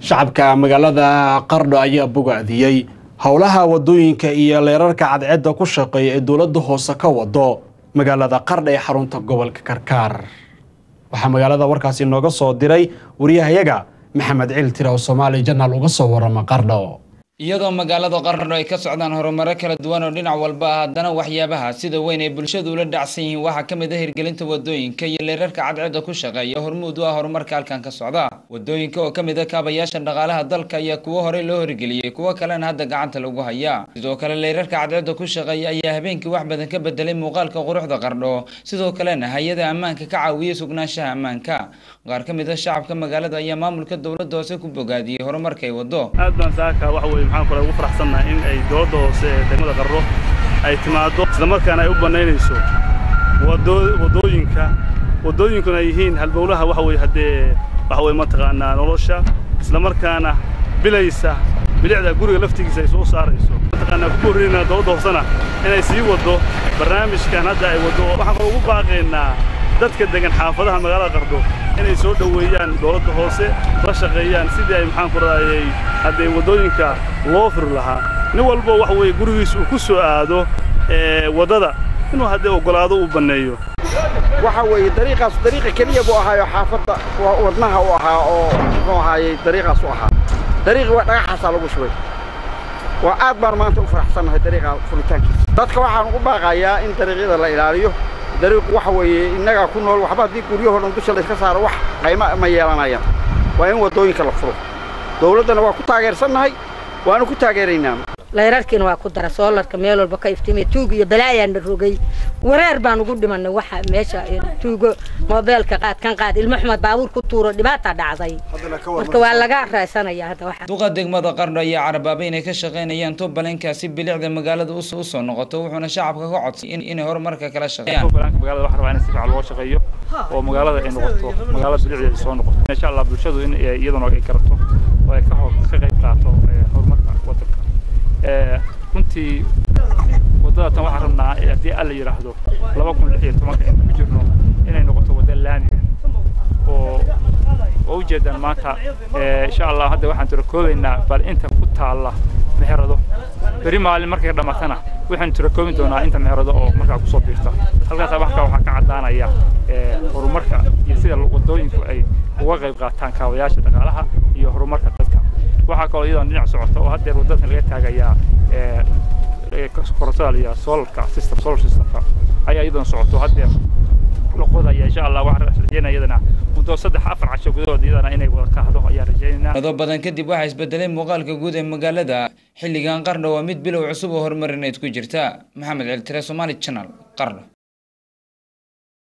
shacabka magaalada qardho ayaa bogaadiyey howlaha wadooyinka iyo leerarka cadceedda ku shaqeeya ee dowladda hoose ka wado magaalada qardha ee xarunta gobolka karkaar waxaa magaalada warkaasi nooga soo diray wariyahayaga maxamed ciil tira oo soomaali janaal uga soo warama qardho iyadoo magaalada qardho ay ka socdaan horumaro kala duwan oo dhinac walba ah haddana waxyaabaha sida weyn ay bulshadu ula dhacsan yihiin waxaa ka mid ah hirgelinta wadooyinka iyo leerarka cadceedda ku shaqeeya hormuud u ah horumarka halkan ka socda wadooyinka oo ka mid ah kaabayaasha dhaqaalaha dalka ayaa kuwo horey loo hirgeliyey kuwo kalena hadda gacanta lagu hayaa sidoo kale leerarka cadceedda ku shaqeeya ayaa habeenkii wax badan ka bedelay muuqaalka quruxda qardho sidoo kalena hay-ada ammaanka ka caawiyey sugnaanshaha ammaanka qaar ka mid ah shacabka magaalada ayaa maamulka dowladda hoose ku bogaadiyey horumarka ay wado aad baan saaka waxa weeye maxaan kale ugu faraxsannahay in ay dowladda hoose ee degmada qarro ay timaaddo islamarkaana ay u bannaynayso waddooyinka waddooyinkuna ay yihiin halbowlaha waxa weeye haddee waxa weye mataqaanaa nolosha islamarkaana bilaysa bilicda guriga laftigiisa ay soo saarayso mataqaanaa ku horreynaa dowladda hoosena inay sii waddo barnaamijkan hadda ay waddo waxaan kaloo ugu baaqaynaa dadka degan xaafadaha magaalada qardho inay soo dhoweeyaan dowladda hoose la shaqeeyaan sidii ay maxaan ku raayay haddee waddooyinka loo furi lahaa nin walbo waxa weeye gurigiis uu ku soo aado waddada inuu haddee oggolaado uu banneeyo waxa weeye dariiqaas dariiqa keliya buu ahaayo xaafadda wadnaha u ahaa oo muxuu ahaayey dariiqaas u ahaa dariiqii waa dhagaxaasaa lagu shubay waa aad baan maanta u faraxsannahay dariiqa furitaankiisa dadka waxaan ugu baaqayaa in dariiqyada la ilaaliyo dariiqu waxa weeye innagaa ku nool waxba haddii guryahoo dhan dusha layska saaro wax qayma ma yeelanayaan waa in waddooyinka la furo dowladdana waa ku taageersannahay waanu ku taageeraynaa layrarkiina waa ku dara soolarka meel walba ka iftiimay tuug iyo balaayaanna rogay wareer baan ugu dhimanay waxa meesha tuugo moobeelka qaad kan qaad ilmo xumed baabuur ku tuuro dhibaata dhacday marka waa laga raaysanayaa hadda waxa duqa degmada qardho ayaa carabaabay inay ka shaqaynayaan tubbalenkaasi bilicda magaalada u soo noqoto wuxuuna shacabka ka codsay inay horumarka kala shaqeeyaan tubbalenka magaalada waxaa rabaa in si fiican loo shaqeeyo oo magaalada ay noqoto magaalada bilicda ay soo noqoto insha allah bulshadu in iyaduna ay karato oo ay ka ka qayb qaato horumarka waddanka runtii waddada tan waxaan rabnaa haddii alla yidhaahdo laba kun lix iyo tobanka inta ku jirno inay noqoto wadda laamiga oo oo ujeedaan maanta insha allah hadda waxaan tirakoobaynaa bal inta ku taalla meherado beri maalin markay dhammaatana waxaan tirakoobi doonaa inta meherado oo markaa kusoo biirta halkaasa waxka waxaa ka caddaanaya horumarka iyo sida waddooyinku ay uga qayb qaataan kaabayaasha dhaqaalaha iyo horumarka dadka waxaa kaloo iyadoon dhinac socota oo haddeer waddadan laga taagayaa korontada iyo solarka system solar systemka ayaa iyadoon socoto haddeer la qodaya insha allah waxaan rajeynaya iyadana muddo saddex afar casho gudahood iyadana inay wada kaahdo ayaan rajeynaynaa mado badan kadib waxaa isbedelay muuqaalka guud ee magaalada xilligan qardho waa mid bilow cusub oo horumarineed ku jirta maxamed celtire somaali channel qardho